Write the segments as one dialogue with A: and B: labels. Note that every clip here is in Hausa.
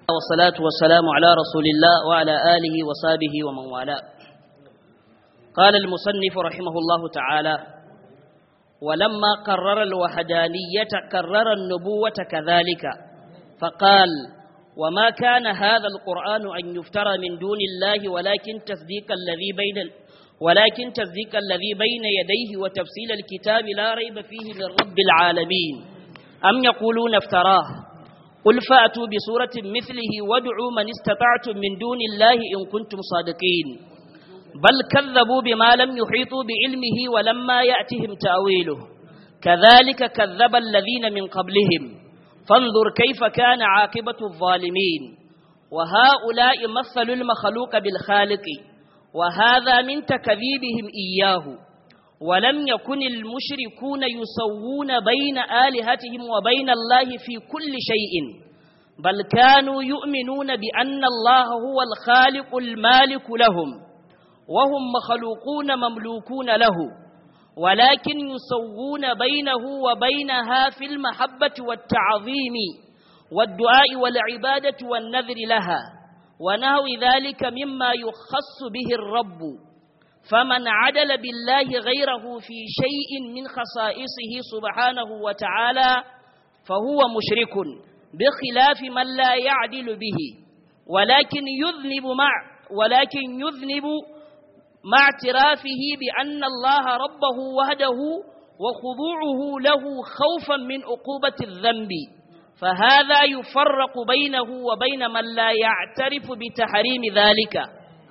A: والصلاة والسلام على رسول الله وعلى آله وصحبه ومن والاه قال المصنف رحمه الله تعالى ولما قرر الوحدانية كرر النبوة كذلك فقال وما كان هذا القرآن أن يفترى من دون الله ولكن تصديق الذي بين ولكن تصديق الذي بين يديه وتفصيل الكتاب لا ريب فيه من رب العالمين أم يقولون افتراه قل فأتوا بسورة مثله وادعوا من استطعتم من دون الله إن كنتم صادقين بل كذبوا بما لم يحيطوا بعلمه ولما يأتهم تأويله كذلك كذب الذين من قبلهم فانظر كيف كان عاقبة الظالمين وهؤلاء مثلوا المخلوق بالخالق وهذا من تكذيبهم إياه ولم يكن المشركون يسوون بين آلهتهم وبين الله في كل شيء بل كانوا يؤمنون بأن الله هو الخالق المالك لهم وهم مخلوقون مملوكون له ولكن يسوون بينه وبينها في المحبة والتعظيم والدعاء والعبادة والنذر لها ونهو ذلك مما يخص به الرب فمن عدل بالله غيره في شيء من خصائصه سبحانه وتعالى فهو مشرك بخلاف من لا يعدل به ولكن يذنب مع ولكن يذنب مع اعترافه بأن الله ربه وحده وخضوعه له خوفا من عقوبة الذنب فهذا يفرق بينه وبين من لا يعترف بتحريم ذلك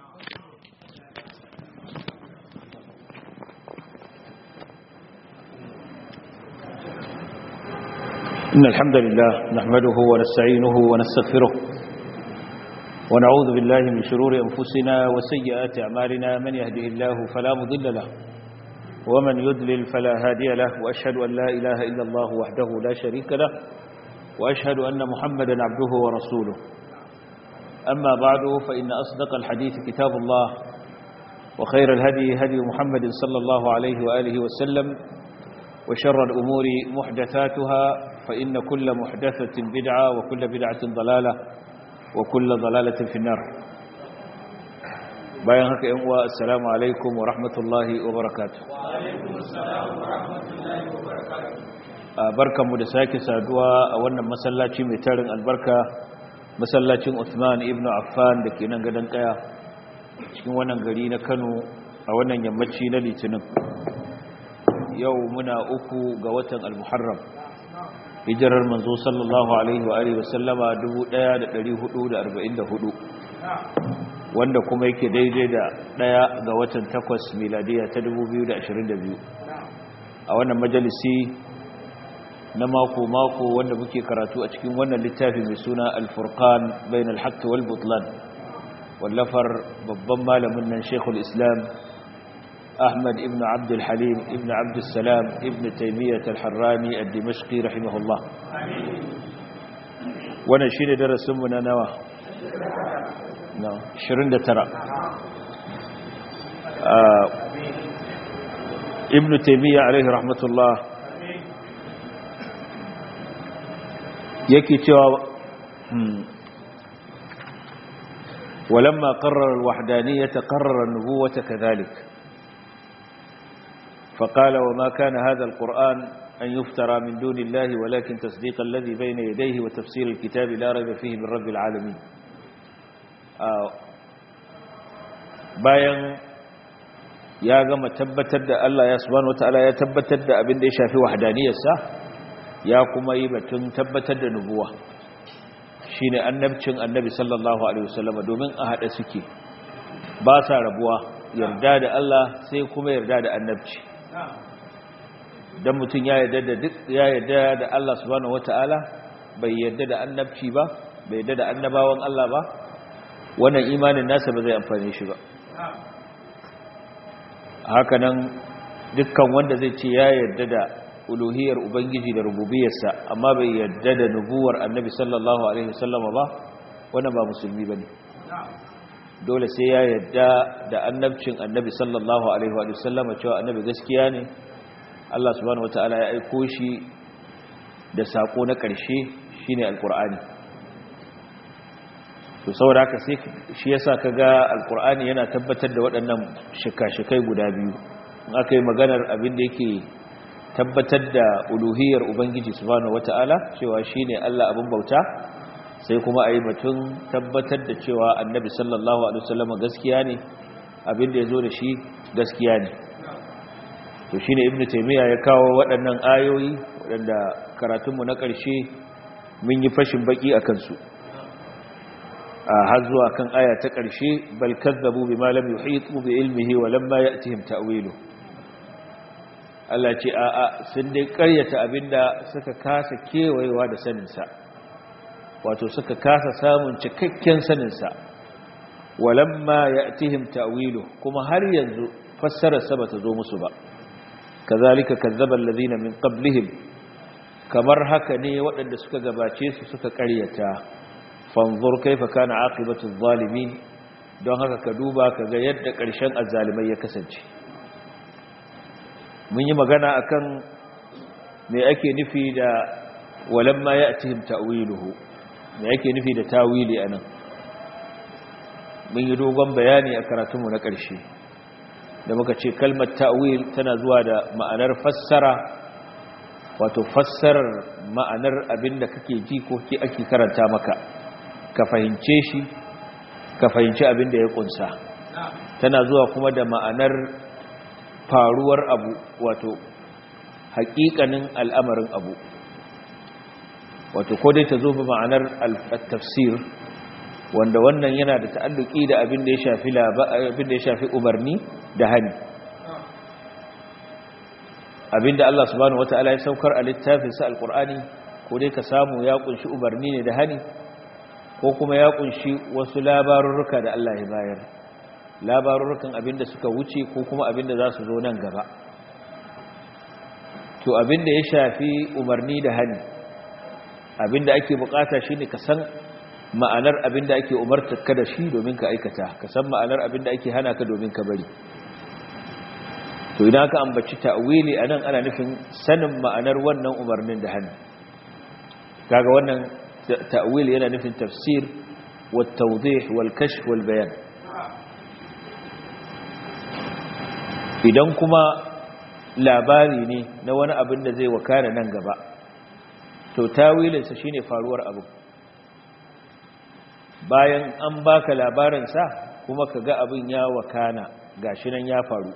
B: إن الحمد لله نحمده ونستعينه ونستغفره ونعوذ بالله من شرور أنفسنا وسيئات أعمالنا من يهده الله فلا مضل له ومن يدلل فلا هادي له وأشهد أن لا إله إلا الله وحده لا شريك له وأشهد أن محمدا عبده ورسوله أما بعد فإن أصدق الحديث كتاب الله وخير الهدي هدي محمد صلى الله عليه وآله وسلم وشر الأمور محدثاتها فإن كل محدثة بدعة وكل بدعة ضلالة وكل ضلالة في النار bayan haka yan uwa assalamu alaikum wa rahmatullahi wa barakatuh
C: wa alaikum assalam wa rahmatullahi wa barakatuh
B: barkanmu da sake saduwa a wannan masallaci mai tarin albarka masallacin Uthman ibn Affan da ke nan gadon kaya cikin wannan gari na Kano a wannan yammaci na Litinin yau muna uku ga watan al-Muharram hijirar manzo sallallahu alaihi wa alihi wasallama 1444 wanda kuma yake daidai da daya ga watan takwas miladiya ta 2022 a wannan majalisi na mako-mako wanda muke karatu a cikin wannan littafi mai suna al-furqan bain al-haqq wal butlan wallafar babban malamin nan Sheikhul Islam Ahmad ibn Abd al-Halim ibn Abd salam ibn Taymiyyah al-Harrani ad-Dimashqi rahimahullah wannan shine darasin mu na nawa na 29 ibn Taymiyyah alaihi rahmatullah yake cewa ولما قرر الوحدانية قرر النبوة كذلك فقال وما كان هذا القرآن أن يفترى من دون الله ولكن تصديق الذي بين يديه وتفسير الكتاب لا ريب فيه من رب العالمين bayan ya gama tabbatar da Allah ya subhanahu wataala ya tabbatar da abin da ya shafi wahdaniyarsa ya kuma yi batun tabbatar da nubuwa shine annabcin annabi sallallahu alaihi wasallam domin a hada suke ba sa rabuwa yarda da Allah sai kuma yarda da annabci dan mutun ya yarda da duk ya yarda da Allah subhanahu wataala bai yarda da annabci ba bai yarda da annabawan Allah ba wannan imanin nasa ba zai amfane shi ba haka nan dukkan wanda zai ce ya yarda da uluhiyar ubangiji da rububiyarsa amma bai yarda da nubuwar annabi sallallahu alaihi wasallama ba wannan ba musulmi bane dole sai ya yarda da annabcin annabi sallallahu alaihi wasallama cewa annabi gaskiya ne Allah subhanahu wataala ya aiko shi da sako na ƙarshe shine alqur'ani to saboda haka sai shi yasa kaga alqur'ani yana tabbatar da waɗannan shika-shikai guda biyu in aka yi maganar abin da yake tabbatar da uluhiyar ubangiji subhanahu wataala cewa shine Allah abin bauta sai kuma ayi batun tabbatar da cewa annabi sallallahu alaihi wasallam gaskiya ne abin da yazo da shi gaskiya ne to shine ibnu taymiya ya kawo waɗannan ayoyi waɗanda karatunmu na ƙarshe mun yi fashin baki akan su har zuwa kan aya ta ƙarshe bal kazzabu bima lam yuhitu bi ilmihi wa lamma ya'tihim ta'wilu Allah ce a a sun dai ƙaryata abinda suka kasa kewayewa da sanin sa wato suka kasa samun cikakken sanin sa wa lamma ya'tihim ta'wilu kuma har yanzu fassarar sa bata zo musu ba kazalika kazzaba alladhina min qablihim kamar haka ne waɗanda suka gabace su suka ƙaryata fanzur kaifa kana aqibatu zalimin don haka ka duba ka ga yadda ƙarshen azzalimai ya kasance mun yi magana akan me ake nufi da walamma ya'tihim ta'wiluhu me ake nufi da tawili anan mun yi dogon bayani a karatunmu na ƙarshe da muka ce kalmar ta'wil tana zuwa da ma'anar fassara wato fassarar ma'anar abinda kake ji ko ke ake karanta maka ka fahimce shi ka fahimci abin da ya kunsa tana zuwa kuma da ma'anar faruwar abu wato haƙiƙanin al'amarin abu wato ko dai ta zo ba ma'anar tafsir wanda wannan yana da ta'alluki da abin da ya shafi abin da ya shafi umarni da hani abin da Allah subhanahu wata'ala ya saukar a littafinsa alqur'ani ko dai ka samu ya kunshi umarni ne da hani ko kuma ya kunshi wasu labarurruka da Allah ya bayar labarurrukan abinda suka wuce ko kuma abinda za su zo nan gaba to abinda ya shafi umarni da hani abinda ake bukata shine ka san ma'anar abinda ake umartar ka da shi domin ka aikata ka san ma'anar abinda ake hana ka domin ka bari to idan aka ambaci ta'wili anan ana nufin sanin ma'anar wannan umarnin da hani kaga wannan تأويل yana nufin tafsir والتوضيح والكشف والبيان idan kuma labari ne na wani abin da zai wakana nan gaba to tawilinsa shine faruwar abu bayan an baka labarinsa kuma ka ga abin ya wakana gashi nan ya faru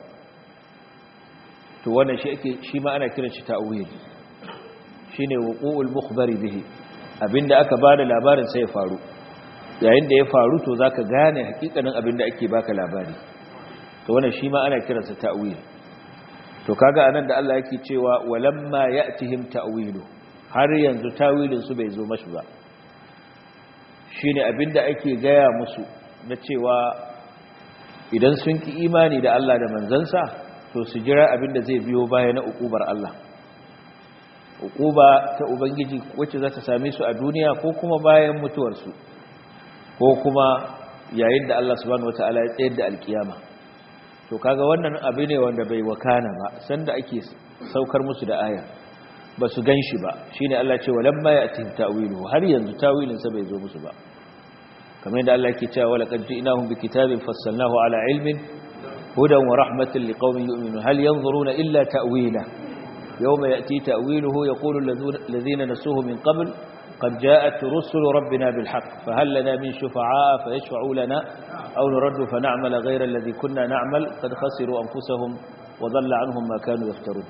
B: to wannan shi ake shi ma ana kiran shi ta'wil shine wuqu'ul mukhbari bihi abinda aka bada labarin sai ya faru yayin da ya faru to zaka gane hakikanin abinda ake baka labari to wannan shi ma ana kiransa ta'wil to kaga anan da Allah yake cewa walamma ya'tihim ta'wilu har yanzu tawilin su bai zo mashi ba shine abinda ake gaya musu na cewa idan sun ki imani da Allah da manzansa to su jira abinda zai biyo baya na ukubar Allah ukuba ta ubangiji wacce za ta same su a duniya ko kuma bayan mutuwarsu ko kuma yayin da Allah subhanahu wataala ya tsayar da alkiyama to kaga wannan abu ne wanda bai wakana ba sanda ake saukar musu da aya ba su ganshi ba shine Allah ce walamma ya'tihim ta'wilu har yanzu tawilin sa bai zo musu ba kamar yadda Allah yake cewa walaqad ji'nahum bikitabin fassalnahu ala ilmin hudan wa rahmatan liqaumin yu'minun hal yanzuruna illa ta'wila يوم يأتي تأويله يقول الذين نسوه من قبل قد جاءت رسل ربنا بالحق فهل لنا من شفعاء فيشفعوا لنا أو نرد فنعمل غير الذي كنا نعمل قد خسروا أنفسهم وضل عنهم ما كانوا يفترون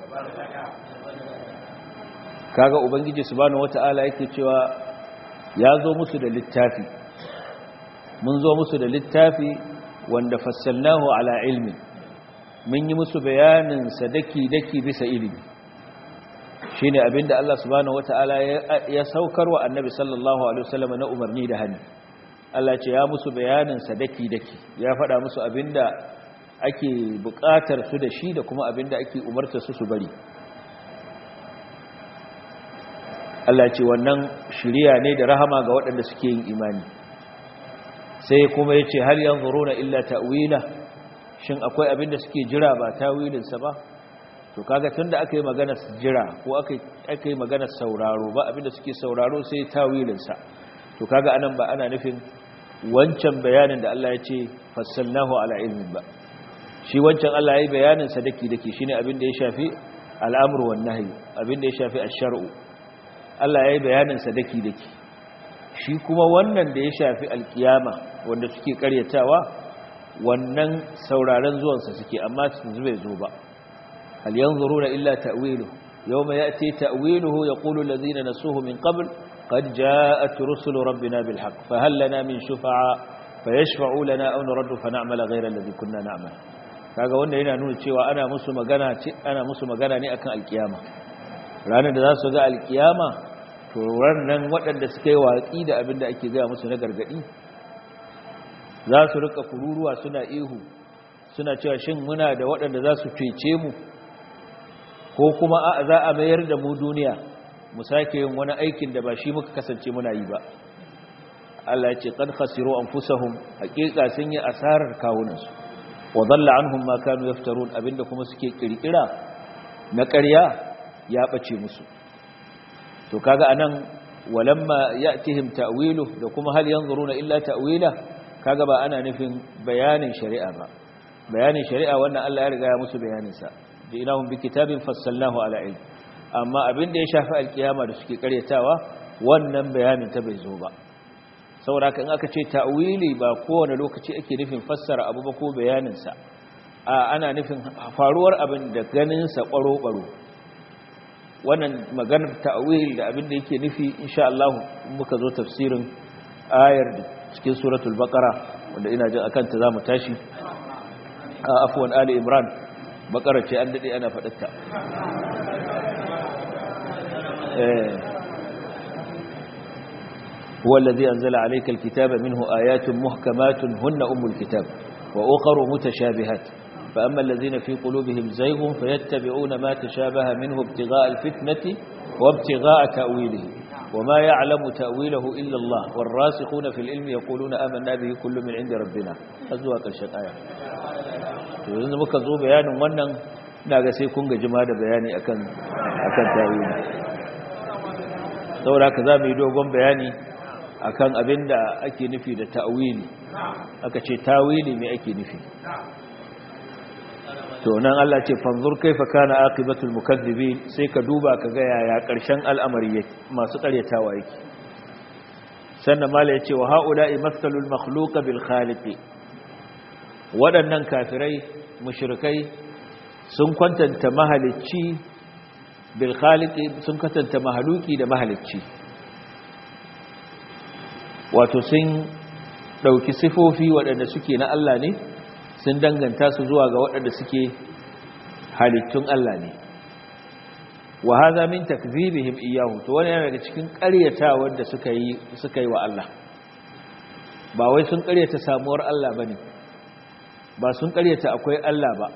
B: kaga ubangiji subhanahu wataala yake cewa ya zo musu da littafi mun zo musu da littafi wanda fassalnahu ala ilmi mun yi musu bayanin sadaki daki bisa ilimi shine abinda Allah subhanahu wataala ya saukar wa annabi sallallahu alaihi wasallam na umarni da hannu Allah ce ya musu bayanin sadaki daki ya faɗa musu abinda ake buƙatar su da shi da kuma abinda ake umartar su su bari Allah ce wannan shiriya ne da rahama ga waɗanda suke yin imani sai kuma ya ce hal yanzuruna illa ta'wila shin akwai abinda suke jira ba tawilinsa ba to kaga tunda aka yi magana jira ko aka yi magana sauraro ba abinda suke sauraro sai tawilinsa to kaga anan ba ana nufin wancan bayanin da Allah ya ce fassalnahu ala ilmin ba shi wancan Allah ya yi bayanin sadaki dake shine abin da ya shafi al'amru wan nahyi abin da ya shafi ash-shar'u Allah ya yi bayanin sadaki dake shi kuma wannan da ya shafi alkiyama wanda suke karyatawa wannan sauraron zuwansa suke amma su bai zo ba hal yanzuruna illa ta'wilu yawma ya'ti ta'wiluhu yaqulu alladhina nasuhu min qabl qad ja'at rusulu rabbina bil haqq fa hal lana min shufa'a fayashfa'u lana aw nuraddu fa na'mala ghayra alladhi kunna na'mal kaga wanda yana nuna cewa ana musu magana ce ana musu magana ne akan alkiyama ranar da za su ga alkiyama to wannan waɗanda suka yi watsi da abin da ake gaya musu na gargaɗi za su rika kururuwa suna ihu suna cewa shin muna da waɗanda za su cece mu ko kuma a za a mayar da mu duniya mu sake yin wani aikin da ba shi muka kasance muna yi ba Allah ya ce qad khasiru anfusahum haqiqa sun yi asarar kawunansu wa dhalla anhum ma kanu yaftarun abinda kuma suke kirkira na ƙarya ya bace musu to kaga anan walamma ya'tihim ta'wilu da kuma hal yanzuruna illa ta'wila kaga ba ana nufin bayanin shari'a ba bayanin shari'a wannan Allah ya riga ya musu bayanin sa dinahum bi kitabin fassalnahu ala ilm amma abin da ya shafi alkiyama da suke karyatawa wannan bayanin ta bai zo ba saboda kan aka ce ta'wili ba kowane lokaci ake nufin fassara abu ba ko bayanin sa a ana nufin faruwar abin da ganin sa kwaro baro wannan maganar ta'wil da abin da yake nufi insha Allah muka zo tafsirin ayar cikin suratul baqara wanda ina jin akan ta zamu tashi afwan ali imran baqara ce an dade ana fadatta eh هو الذي أنزل عليك الكتاب منه آيات محكمات هن أم الكتاب وأخر متشابهات فأما الذين في قلوبهم زيغ فيتبعون ما تشابه منه ابتغاء الفتنة وابتغاء تأويله وما يعلم تأويله إلا الله والراسخون في العلم يقولون آمنا به كل من عند ربنا أزواك الشقايا yanzu muka zo bayanin wannan ina ga sai kun gaji ma da bayani akan akan tawili saboda haka zamu yi dogon bayani akan abinda ake nufi da ta'wili aka ce tawili me ake nufi to nan Allah ce fanzur kaifa kana aqibatul mukaththibin sai ka duba ka ga yaya karshen al'amari yake masu karyatawa yake sannan mala yace wa haula'i mathalul makhluq bil khaliq waɗannan kafirai mushrikai sun kwantanta mahalicci bil khaliq sun kwantanta mahaluki da mahalicci wato sun dauki sifofi waɗanda suke na Allah ne sun danganta su zuwa ga waɗanda suke halittun Allah ne wa hadha min takdhibihim iyyahu to wani yana daga cikin ƙaryatawar da suka yi suka yi wa Allah ba wai sun ƙaryata samuwar Allah bane ba sun ƙaryata akwai Allah ba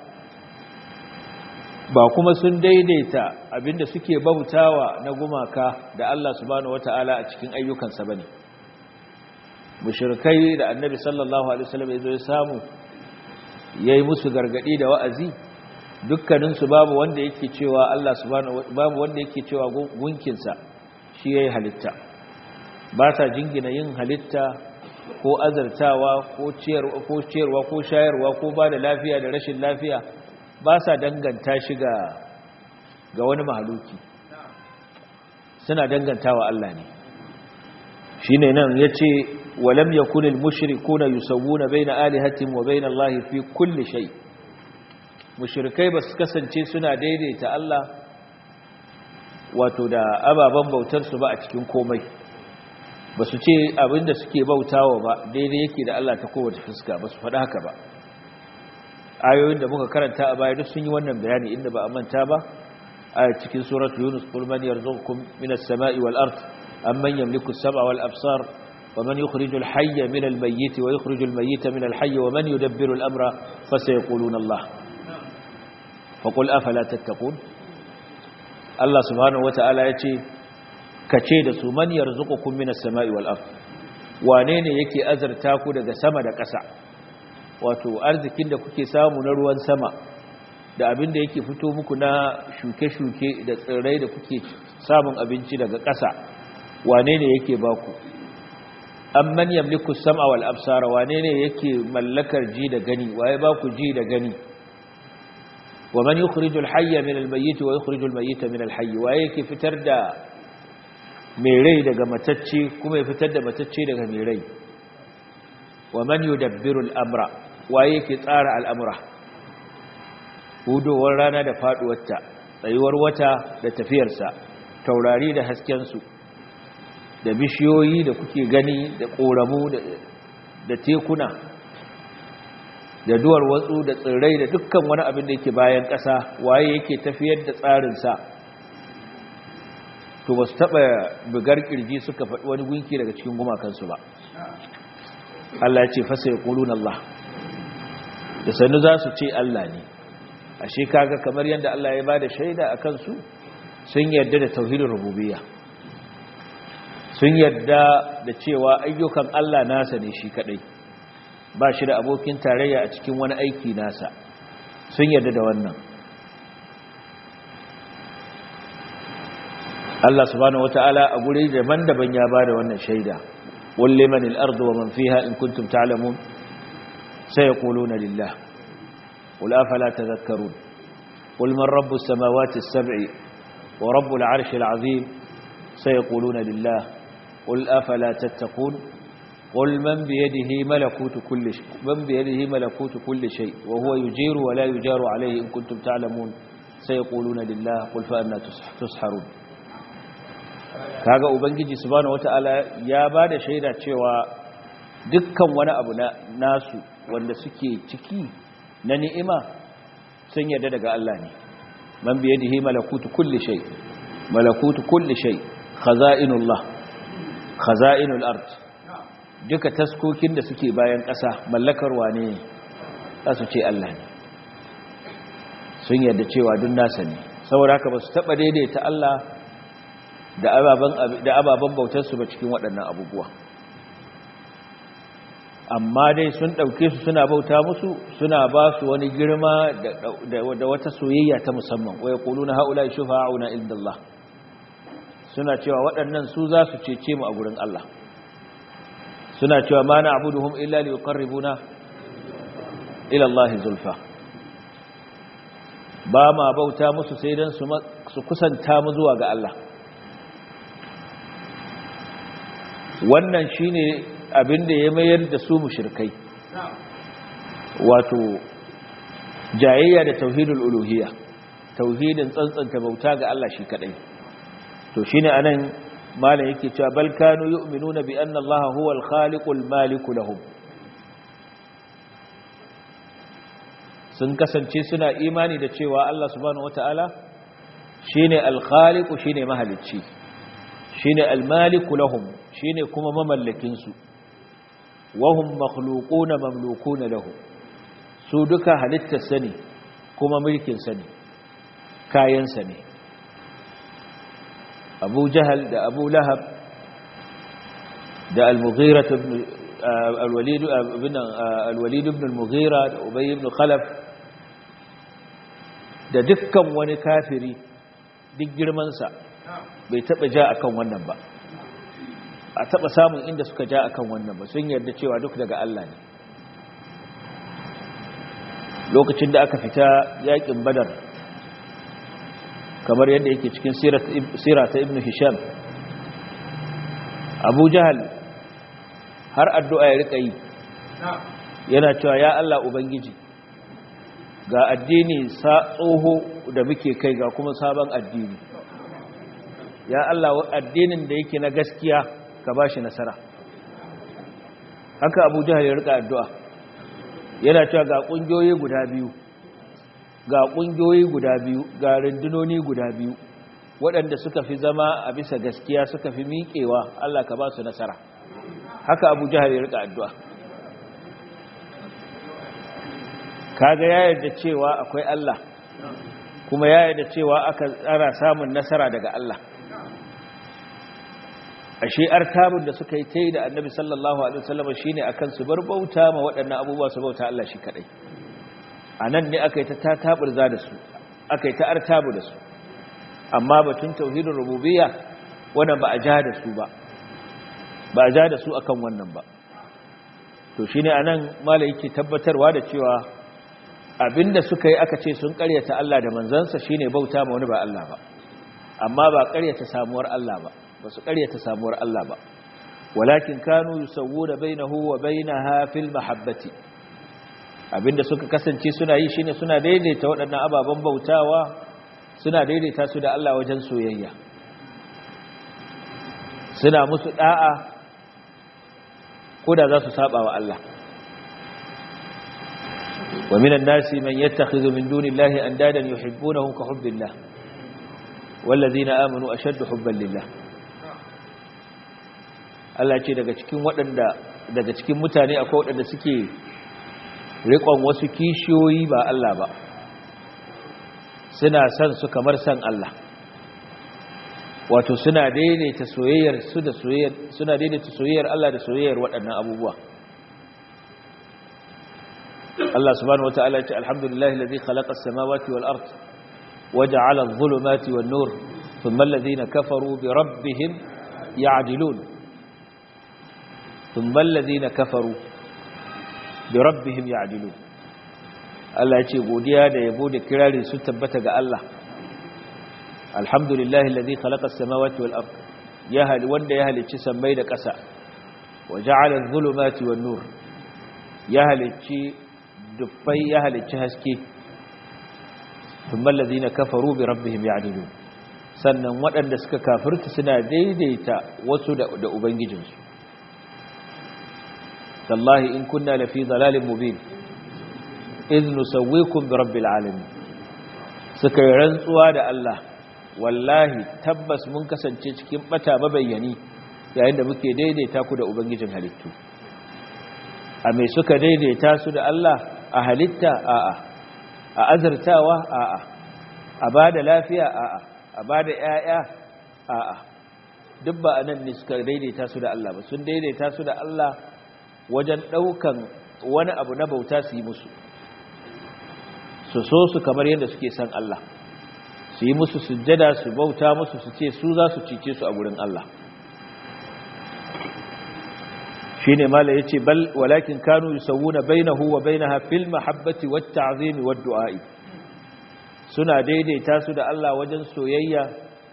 B: ba kuma sun daidaita abinda suke bautawa na gumaka da Allah subhanahu wataala a cikin ayyukansa bane mushrikai da annabi sallallahu alaihi wasallam ya zo ya samu ya yi musu gargadi da wa'azi dukkaninsu babu wanda yake cewa Allah subhanahu babu wanda yake cewa gunkinsa shi yayi halitta ba sa jingina yin halitta ko azartawa ko ciyarwa ko ciyarwa ko shayarwa ko ba da lafiya da rashin lafiya ba sa danganta shi ga ga wani mahaluki suna dangantawa Allah ne shine nan yace ولم يكن المشركون يسوون بين آلهتهم وبين الله في كل شيء مشركai bas kasance suna daidaita Allah wato da ababan bautar su ba a cikin komai basu ce abinda suke bautawa ba daidai yake da Allah ta kowace fuska basu faɗa haka ba ayoyin da muka karanta a baya duk sun yi wannan bayani inda ba a manta ba a cikin suratul yunus qul man yarzuqukum minas sama'i wal ard amman yamliku as-sam'a wal absar ومن يخرج الحي من الميت ويخرج الميت من الحي ومن يدبر الأمر فسيقولون الله فقل أفلا تتقون الله سبحانه وتعالى يتي كتشيد من يرزقكم من السماء والأرض وانين يكي أزر تاكو دق سما دق أسع wato arzikin da kuke samu na ruwan sama da abin da yake fito muku na shuke-shuke da tsirrai da kuke samun abinci daga ƙasa wane ne yake baku amman yamliku sam'a wal absara wane ne yake mallakar ji da gani waye ba ku ji da gani wa man yukhrijul hayya min al mayyit wa yukhrijul mayyita min al hayy waye yake fitar da mai rai daga matacce kuma ya fitar da matacce daga mai rai wa man yudabbiru al amra waye yake tsara al'amura hudowar rana da faduwarta tsayuwar wata da tafiyarsa taurari da haskensu da bishiyoyi da kuke gani da ƙoramu da tekuna da duwar watsu da tsirrai da dukkan wani abin da yake bayan ƙasa waye yake tafiyar da tsarinsa to ba su taɓa bugar ƙirji suka faɗi wani gunki daga cikin gumakansu ba Allah ce fasa ya ƙulun Allah da sannu za su ce Allah ne ashe kaga kamar yadda Allah ya ba da shaida a kansu sun yarda da tauhidin rububiyya sun yarda da cewa ayyukan Allah nasa ne shi kadai ba shi da abokin tarayya a cikin wani aiki nasa sun yarda da wannan Allah subhanahu wataala a guri daban-daban ya bada wannan shaida wal liman al-ardu wa man fiha in kuntum ta'lamun sayaquluna lillah qul afala tadhakkarun qul man rabbus samawati as-sab'i wa rabbul 'arshil 'azim sayaquluna lillah قل أفلا تتقون قل من بيده ملكوت كل شيء من بيده ملكوت كل شيء وهو يجير ولا يجار عليه إن كنتم تعلمون سيقولون لله قل فأنا تسحرون kaga ubangiji subhanahu wataala ya bada shaida cewa dukkan wani abu na nasu wanda suke ciki na ni'ima sun yarda daga Allah ne man biyadihi malakutu kulli shay malakutu kulli shay khaza'inullah khaza'inul ard duka taskokin da suke bayan ƙasa mallakar wane za su ce Allah ne sun yarda cewa duk nasa ne saboda haka ba su taɓa daidaita Allah da ababen bautarsu ba cikin waɗannan abubuwa amma dai sun ɗauke su suna bauta musu suna ba su wani girma da wata soyayya ta musamman waya ƙulu na haula shufa'una indallah suna cewa waɗannan su za su cece mu a gurin Allah suna cewa ma na abuduhum illa li yuqarribuna ila Allah zulfa ba ma bauta musu sai dan su kusanta mu zuwa ga Allah wannan shine abin da ya mayar da su mushrikai wato jayayya da tauhidul uluhiyya tauhidin tsantsanta bauta ga Allah shi kadai to shine anan malam yake cewa bal kanu yu'minuna bi anna allaha huwal khaliqul maliku lahum sun kasance suna imani da cewa Allah subhanahu wataala shine al-khaliqu shine mahalicci shine al-maliku lahum shine kuma mamallakin su wahum makhluquna mamlukuna lahu su duka halittar sani kuma mulkin sani kayan sani abu jahal da abu lahab da al-mughira ibn al-walid ibn al-walid ibn al-mughira da ubay ibn khalaf da dukkan wani kafiri duk girman sa bai taba ja akan wannan ba a taba samun inda suka ja akan wannan ba sun yarda cewa duk daga Allah ne lokacin da aka fita yakin badar kamar yadda yake cikin sira ta ibn hisham abu jahal har addu'a ya rika yi yana cewa ya Allah ubangiji ga addini sa tsoho da muke kai ga kuma sabon addini ya Allah addinin da yake na gaskiya ka bashi nasara haka abu jahal ya rika addu'a yana cewa ga ƙungiyoyi guda biyu ga ƙungiyoyi guda biyu ga rundunoni guda biyu waɗanda suka fi zama a bisa gaskiya suka fi miƙewa Allah ka ba su nasara haka abu jihar ya rika addu'a kaga ya yarda cewa akwai Allah kuma ya yarda cewa aka tsara samun nasara daga Allah ashe artabun da suka yi ta yi da annabi sallallahu alaihi wasallam shine akan su bar bauta ma waɗannan abubuwa su bauta Allah shi kadai anan ne aka yi ta tataburza da su aka yi ta artabu da su amma batun tauhidin rububiyya wannan ba a ja da su ba ba ja da su akan wannan ba to shine anan mala yake tabbatarwa da cewa abinda suka yi aka ce sun karyata Allah da manzansa shine bauta ma wani ba Allah ba amma ba karyata samuwar Allah ba ba su karyata samuwar Allah ba walakin kanu yusawwuna bainahu wa bainaha fil mahabbati abinda suka kasance suna yi shine suna daidaita waɗannan ababen bautawa suna daidaita su da Allah wajen soyayya suna musu da'a koda za su saba wa Allah wa minan nasi man yattakhidhu min dunillahi andadan yuhibbunahum ka hubbillah wallazina amanu ashaddu hubban lillah Allah ce daga cikin waɗanda daga cikin mutane akwai waɗanda suke riƙon wasu kishiyoyi ba Allah ba suna son su kamar son Allah wato suna daidaita soyayyar su da soyayyar suna daidaita soyayyar Allah da soyayyar waɗannan abubuwa Allah subhanahu wataala ya ce alhamdulillahi alladhi khalaqa as-samawati wal ard waja'ala adh-dhulumati wan nur thumma alladhina kafaru bi rabbihim ya'dilun thumma alladhina kafaru bi rabbihim ya'dilun Allah ya ce godiya da yabo da kirari su tabbata ga Allah alhamdulillahi alladhi khalaqa as-samawati wal ard ya hali wanda ya halicci sammai da ƙasa wa ja'ala adh-dhulumati wan nur ya halicci dubbai ya halicci haske thumma alladhina kafaru bi rabbihim ya'dilun sannan waɗanda suka kafirta suna daidaita wasu da, da ubangijinsu tallahi in kunna lafi dhalalin mubin idh nusawwikum bi rabbil alamin suka yi rantsuwa da Allah wallahi tabbas mun kasance cikin bata mabayyani yayin da muke daidaita ku da ubangijin halittu a mai suka daidaita su da Allah a halitta a'a a azartawa a'a a bada lafiya a'a a bada ƴaƴa a'a duk ba anan ne suka daidaita su da Allah ba sun daidaita su da Allah wajen daukan wani abu na bauta su yi musu su so su kamar yadda suke san Allah su yi musu sujjada su bauta musu su ce su za su cice su a gurin Allah shi ne mala ya ce bal walakin kanu yusawuna bainahu wa bainaha fil mahabbati wat ta'zimi wad du'a'i suna daidaita su da Allah wajen soyayya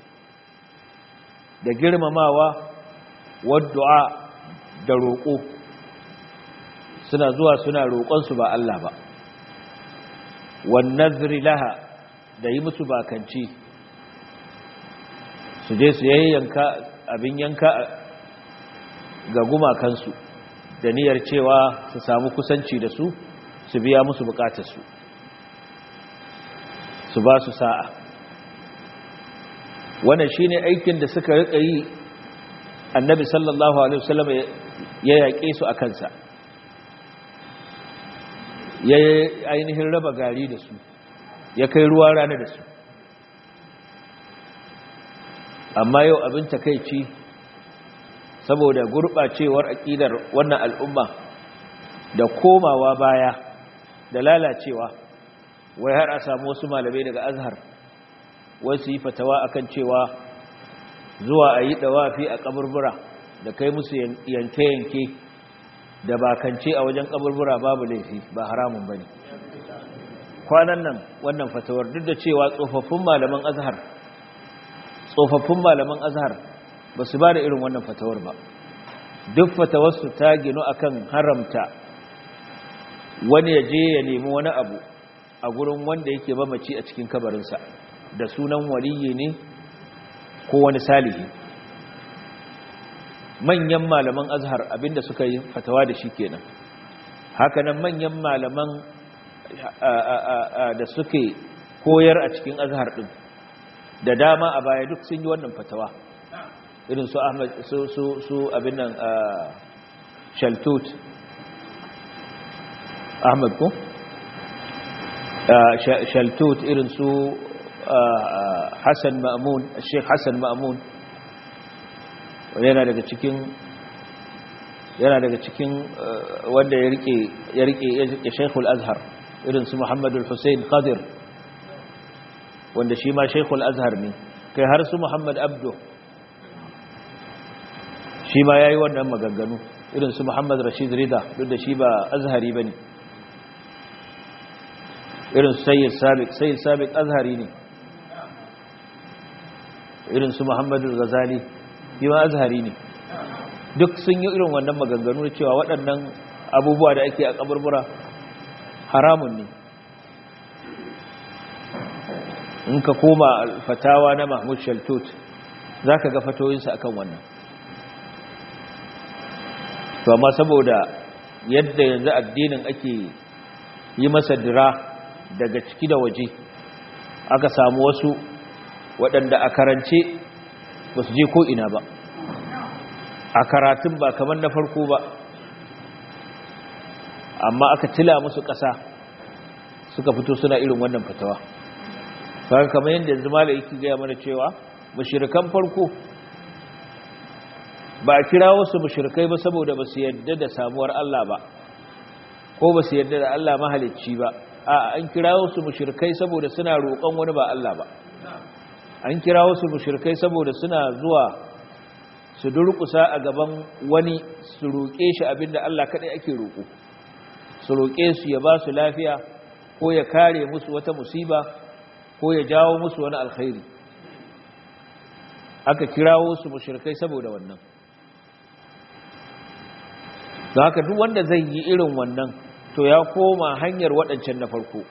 B: da girmamawa wad du'a da roƙo suna zuwa suna roƙon su ba Allah ba wan nadhri laha da yi musu bakanci su je su yayyanka abin yanka ga gumakansu da niyyar cewa su samu kusanci da su su biya musu bukatarsu su ba su sa'a wannan shine aikin da suka rika yi annabi sallallahu alaihi wasallam ya yaƙe su a kansa ya ainihin raba gari da su ya kai ruwa rana da su amma yau abin takaici saboda gurɓacewar aƙidar wannan al'umma da komawa baya da lalacewa wai har a samu wasu malamai daga azhar wasu yi fatawa akan cewa zuwa a yi ɗawafi a ƙaburbura da kai musu yanke-yanke da bakance a wajen ƙaburbura babu laifi ba haramun ba ne kwanan nan wannan fatawar duk da cewa tsofaffin malaman azhar tsofaffin malaman azhar ba su ba da irin wannan fatawar ba duk fatawarsu ta ginu akan haramta wani ya je ya nemi wani abu a gurin wanda yake mamaci a cikin kabarinsa da sunan waliyi ne ko wani salihi manyan malaman azhar abinda suka yi fatawa da shi kenan hakanan manyan malaman da suke koyar a cikin azhar din da dama a baya duk sun yi wannan fatawa irin su ahmad su su su abin nan shaltut ahmad ko shaltut irin su hassan ma'amun sheikh hassan ma'amun yana daga cikin yana daga cikin wanda ya rike ya rike ya sheikhul azhar irin su muhammadul hussein qadir wanda shi ma sheikhul azhar ne kai har su muhammad abdu shi ma yayi wannan maganganu irin su Muhammad Rashid Rida duk da shi ba azhari bane irin su Sayyid Sabiq Sayyid Sabiq azhari ne irin su Muhammad Ghazali shi ma azhari ne duk sun yi irin wannan maganganu da cewa waɗannan abubuwa da ake a kaburbura haramun ne in ka koma fatawa na Mahmud Shaltut zaka ga fatoyinsa akan wannan to amma saboda yadda yanzu addinin ake yi masa dira daga ciki da waje aka samu wasu waɗanda a karance ba su je ko ina ba a karatun ba kamar na farko ba amma aka tila musu ƙasa suka fito suna irin wannan fatawa kaga kamar yadda yanzu malai yake gaya mana cewa mushrikan farko ba a kira wasu mushrikai ba saboda ba su yadda da samuwar Allah ba ko ba su yadda da Allah mahalicci ba a an kira wasu mushrikai saboda suna roƙon wani ba Allah ba an kira wasu mushrikai saboda suna zuwa su durƙusa a gaban wani su roƙe shi abinda Allah kaɗai ake roƙo su roƙe su ya ba su lafiya ko ya kare musu wata musiba ko ya jawo musu wani alkhairi aka kirawo su mushrikai saboda wannan don haka duk wanda zai yi irin wannan to ya koma hanyar waɗancan na farko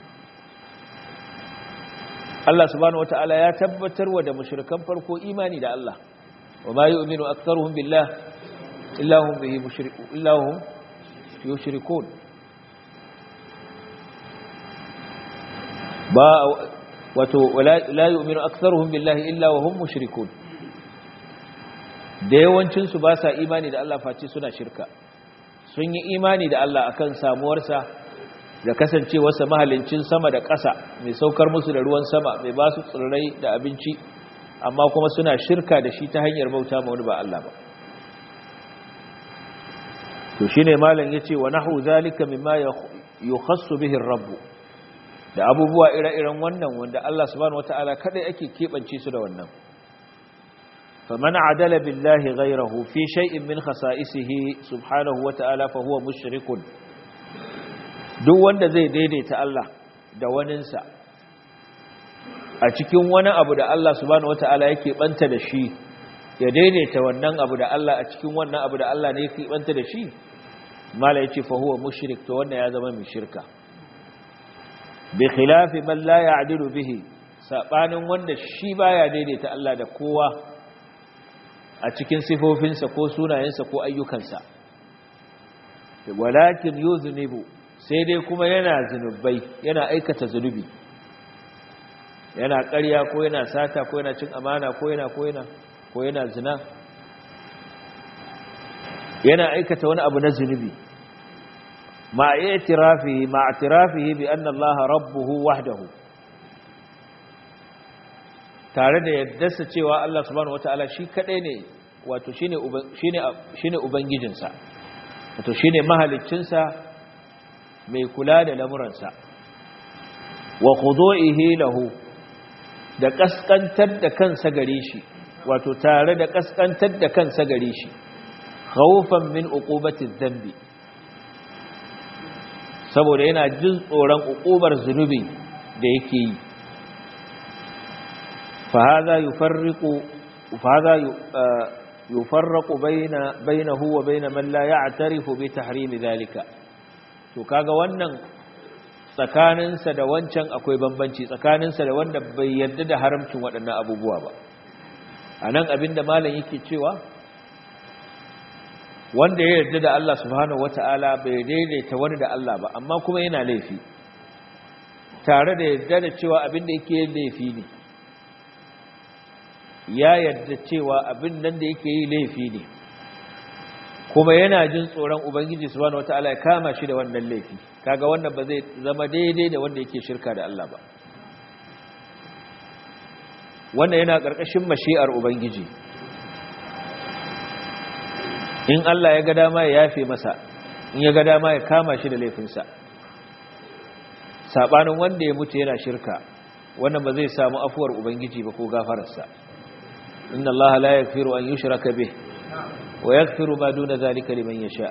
B: Allah subhanahu wata'ala ya tabbatar wa da mushrikan farko imani da Allah wa ma yu'minu aktharuhum billah illa hum bihi mushrikun illa hum yushrikun ba wato la yu'minu aktharuhum billahi illa wa hum mushrikun da yawancin su ba sa imani da Allah face suna shirka sun yi imani da Allah akan samuwarsa da kasancewarsa mahalincin sama da ƙasa mai saukar musu da ruwan sama mai ba su tsirrai da abinci amma kuma suna shirka da shi ta hanyar bauta ma wani ba Allah ba to shine malam yace wa nahu zalika mimma yukhassu bihi ar-rabb da abubuwa ire-iren wannan wanda Allah subhanahu wataala kadai ake kebance su da wannan faman adala billahi ghayrahu fi shay'in min khasa'isihi subhanahu wataala fa huwa mushrikun duk wanda zai daidaita Allah da waninsa a cikin wani abu da Allah subhanahu wataala yake banta da shi ya daidaita wannan abu da Allah a cikin wannan abu da Allah ne yake banta da shi mala yace fa huwa mushrik to wannan ya zama mai shirka bi khilafi man la ya'dilu bihi sabanin wanda shi baya daidaita Allah da kowa a cikin sifofinsa ko sunayensa ko ayyukansa walakin yuznibu sai dai kuma yana zunubai yana aikata zunubi yana ƙarya ko yana sata ko yana cin amana ko yana ko yana ko yana zina yana aikata wani abu na zunubi ma i'tirafihi ma i'tirafihi bi anna Allah rabbuhu wahdahu tare da yaddarsa cewa Allah subhanahu wataala shi kadai ne wato shine shine shine ubangijinsa wato shine mahaliccinsa mai kula da lamuransa wa khudu'ihi lahu da kaskantar da kansa gare shi wato tare da kaskantar da kansa gare shi khawfan min uqubati dhanbi saboda yana jin tsoron uqubar zunubi da yake yi fa hadha yufarriqu fa hadha yufarraqu bayna bainahu wa bayna man la ya'tarifu bi tahrim dhalika to kaga wannan tsakaninsa da wancan akwai bambanci tsakaninsa da wanda bai yarda da haramcin waɗannan abubuwa ba a nan abinda malam yake cewa wanda ya yarda da Allah subhanahu wata'ala bai daidaita wani da Allah ba amma kuma yana laifi tare da yarda da cewa abinda yake yin laifi ne ya yarda cewa abin nan da yake yi laifi ne kuma yana jin tsoron ubangiji subhanahu wataala ya kama shi da wannan laifi kaga wannan ba zai zama daidai da wanda yake shirka da Allah ba wannan yana karkashin mashi'ar ubangiji in Allah ya ga dama ya yafe masa in ya ga dama ya kama shi da laifinsa sabanin wanda ya mutu yana shirka wannan ba zai samu afuwar ubangiji ba ko gafararsa inna Allah la yaghfiru an yushraka bih wa yaghfiru ma duna zalika liman yasha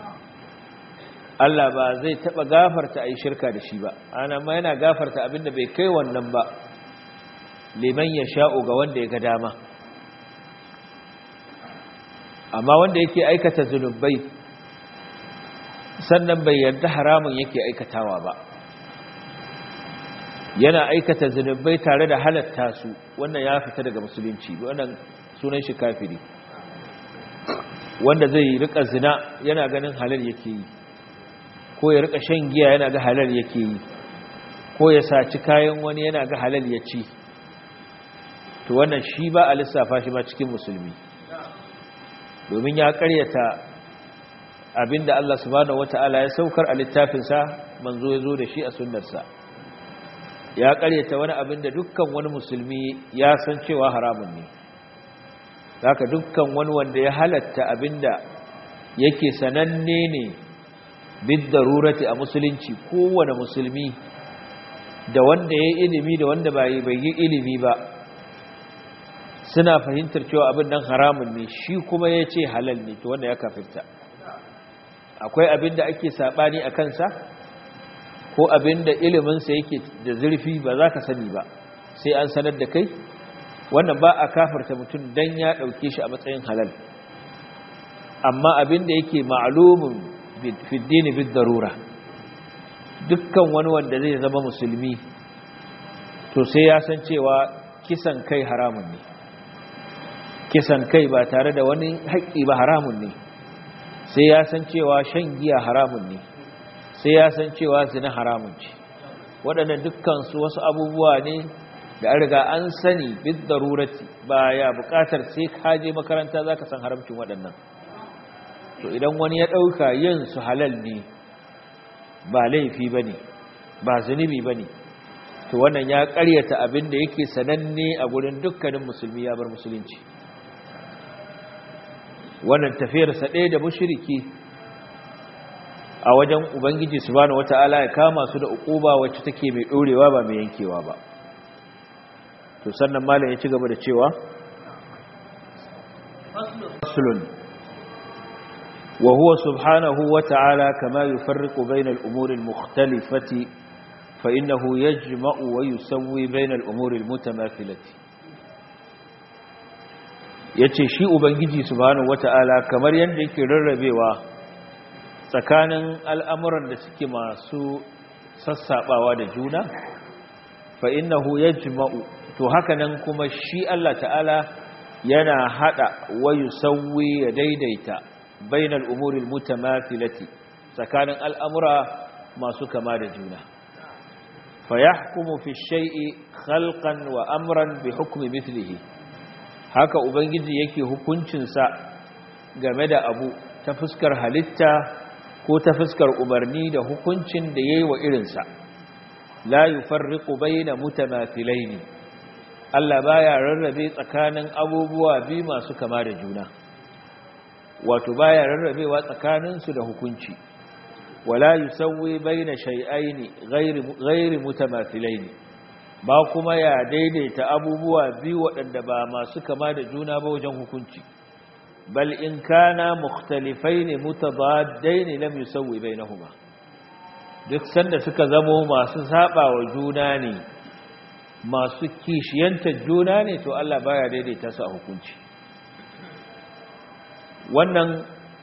B: Allah ba zai taba gafarta ai shirka da shi ba ana ma yana gafarta abinda bai kai wannan ba liman yasha'u ga wanda ya ga dama amma wanda yake aikata zunubai sannan bai yarda haramun yake aikatawa ba yana aikata zunubai tare da halatta su wannan ya fita daga musulunci wannan sunan shi kafiri wanda zai rika zina yana ganin halal yake yi ko ya rika shan giya yana ga halal yake yi ko ya saci kayan wani yana ga halal ya ci to wannan shi ba a lissafa shi ma cikin musulmi domin ya karyata abinda Allah subhanahu wata'ala ya saukar a littafinsa manzo ya zo da shi a sunnarsa ya karyata wani abinda dukkan wani musulmi ya san cewa haramun ne haka dukkan wani wanda ya halatta abinda yake sananne ne bid darurati a musulunci kowane musulmi da wanda ya ilimi da wanda bai yi ilimi ba suna fahimtar cewa abin nan haramun ne shi kuma ya ce halal ne to wanda ya kafirta akwai abin da ake saɓani a kansa ko abin da iliminsa yake da zurfi ba za ka sani ba sai an sanar da kai wannan ba a kafirta mutum don ya ɗauke shi a matsayin halal amma abin da yake ma'alumin fiddini bid darura dukkan wani wanda zai zama musulmi to sai ya san cewa kisan kai haramun ne kisan kai ba tare da wani haƙƙi ba haramun ne sai ya san cewa shan giya haramun ne sai ya san cewa zina haramun ce waɗannan dukkansu wasu abubuwa ne da an riga an sani bid darurati ba ya buƙatar sai ka je makaranta za ka san haramcin waɗannan to idan wani ya ɗauka yin su halal ne ba laifi ba ne ba zunubi ba ne to wannan ya ƙaryata abin da yake sananne a gurin dukkanin musulmi ya bar musulunci wannan tafiyarsa ɗaya da mushriki a wajen ubangiji subhanahu wata'ala ya kama su da uquba wacce take mai ɗorewa ba mai yankewa ba to sannan malam ya ci gaba da cewa faslun wa huwa subhanahu wata'ala kama yufarriqu bayna al-umuri al-mukhtalifati fa innahu yajma'u wa yusawwi bayna al-umuri al-mutamathilati ya ce shi ubangiji subhanahu wata'ala kamar yadda yake rarrabewa tsakanin al'amuran da suke masu sassaɓawa da juna fa innahu yajma'u to hakanan kuma shi Allah ta'ala yana hada wa yusawwi ya daidaita bainal umuril mutamathilati tsakanin al'amura masu kama da juna fa yahkumu fi shay'i khalqan wa amran bi hukmi mithlihi haka ubangiji yake hukuncinsa game da abu ta fuskar halitta ko ta fuskar umarni da hukuncin da yayi wa irinsa la yufarriqu bayna mutamathilaini Allah baya rarrabe tsakanin abubuwa biyu masu kama da juna wato baya rarrabewa tsakanin su da hukunci wala yusawwi bayna shay'aini ghairi ghairi mutamathilaini ba kuma ya daidaita abubuwa biyu waɗanda ba masu kama da juna ba wajen hukunci bal in kana mukhtalifaini mutabaddaini lam yusawwi bainahuma duk sanda suka zamo masu saba wa juna ne masu kishiyanta juna ne to Allah baya daidaita su a hukunci wannan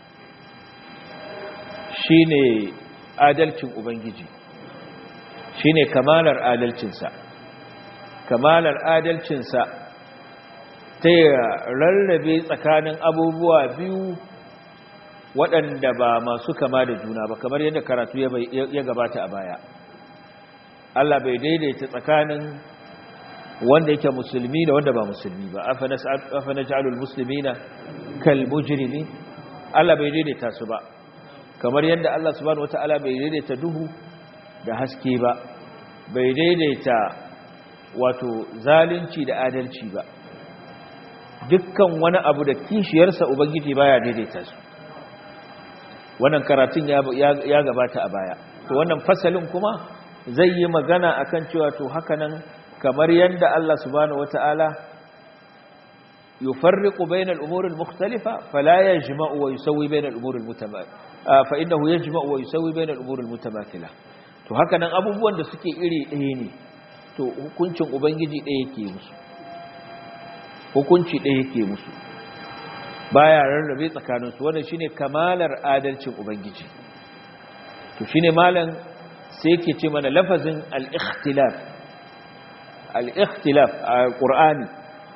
B: shine adalcin ubangiji shine kamalar adalcinsa kamalar adalcinsa ta rarrabe tsakanin abubuwa biyu waɗanda ba masu kama da juna ba kamar yadda karatu ya gabata a baya Allah bai daidaita tsakanin wanda yake musulmi da wanda ba musulmi ba afa naj'alul muslimina kal mujrimi Allah bai daidaita su ba kamar yadda Allah subhanahu wataala bai daidaita duhu da haske ba bai daidaita wato zalunci da adalci ba dukkan wani abu da kishiyarsa ubangiji baya daidaita su wannan karatun ya gabata a baya to wannan fasalin kuma zai yi magana akan cewa to hakanan kamar yadda Allah subhanahu wata'ala يفرق بين الأمور المختلفة فلا يجمع ويسوي بين الأمور المتماثلة فإنه يجمع ويسوي بين الأمور المتماثلة to haka nan abubuwan da suke iri ɗaya ne to hukuncin ubangiji ɗaya yake musu hukunci ɗaya yake musu baya rarrabe tsakaninsu wannan shine kamalar adalcin ubangiji to shine malam sai yake ce mana lafazin al-ikhtilaf al-ikhtilaf a qur'ani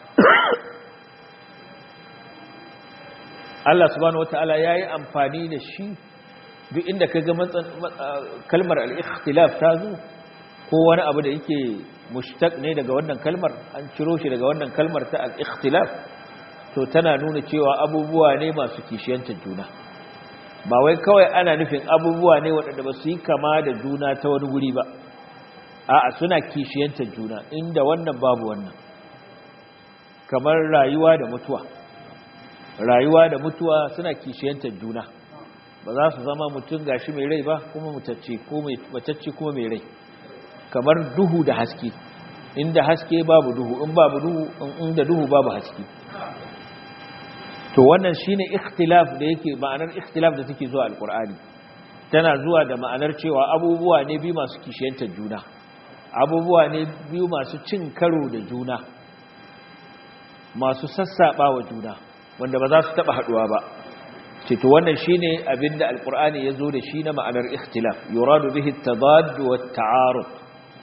B: Allah subhanahu wataala yayi amfani da shi duk inda kaga kalmar al-ikhtilaf ta zo ko wani abu da yake mushtaq ne daga wannan kalmar an ciro shi daga wannan kalmar ta al-ikhtilaf to tana nuna cewa abubuwa ne masu kishiyantar juna ba wai kawai ana nufin abubuwa ne waɗanda ba su yi kama da juna ta wani guri ba a'a suna kishiyantar juna inda wannan babu wannan kamar rayuwa da mutuwa rayuwa da mutuwa suna kishiyantar juna ba za su zama mutum gashi mai rai ba kuma mutacce ko mai matacce kuma mai rai kamar duhu da haske inda haske babu duhu in babu duhu inda duhu babu haske to wannan shine ikhtilaf da yake ma'anar ikhtilaf da take zuwa alqur'ani tana zuwa da ma'anar cewa abubuwa ne biyu masu kishiyantar juna abubuwa ne biyu masu cin karo da juna masu sassaba wa juna wanda ba za su taba haduwa ba ce to wannan shine abinda alqur'ani yazo da shi na ma'anar ikhtilaf yuradu bihi at-tadad wa at-ta'arud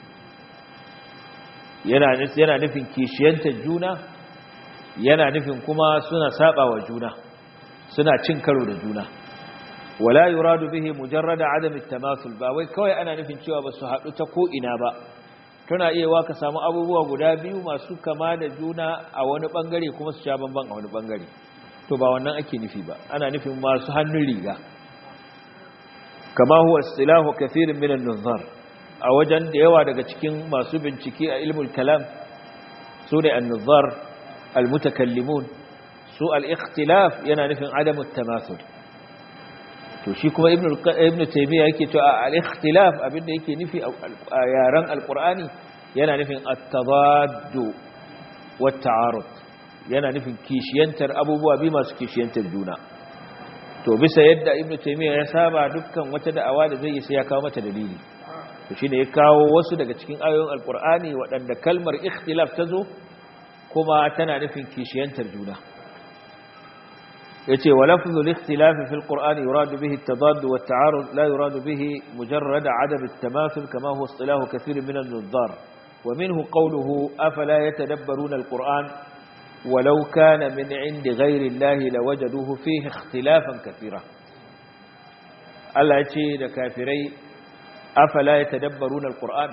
B: yana yana nufin kishiyantar juna yana nufin kuma suna saba wa juna suna cin karo da juna wala yuradu bihi mujarrada adam at-tamasul ba wai kawai ana nufin cewa ba su haɗu ta ko ina ba tana iya wa ka samu abubuwa guda biyu masu kama da juna a wani bangare kuma su sha bamban a wani bangare to ba wannan ake nufi ba ana nufin masu hannun riga kama huwa istilahu kathirin min an-nuzar a wajen da yawa daga cikin masu bincike a ilmul kalam su ne an-nuzar al-mutakallimun su al-ikhtilaf yana nufin adamu at-tamasul to shi kuma ibn ibn taymiya yake cewa al-ikhtilaf abinda yake nufi a yaran al-qur'ani yana nufin at-tadad wa at-ta'arud yana nufin kishiyantar abubuwa bi masu kishiyantar juna to bisa yadda ibn taymiya ya saba dukkan wata da'awa da zai yi sai ya kawo mata dalili to shine ya kawo wasu daga cikin ayoyin al-qur'ani waɗanda kalmar ikhtilaf ta zo kuma tana nufin kishiyantar juna yace wa lafzul ikhtilaf fi alquran yurad bihi at-tadad wa at-ta'arud la yurad bihi mujarrad 'adab at-tamathul kama huwa istilah kathir min an-nuzzar wa minhu qawluhu afala yatadabbaruna al-quran walau kana min 'indi ghayri allahi lawajaduhu fihi ikhtilafan kathira Allah yace da kafirai afala yatadabbaruna al-quran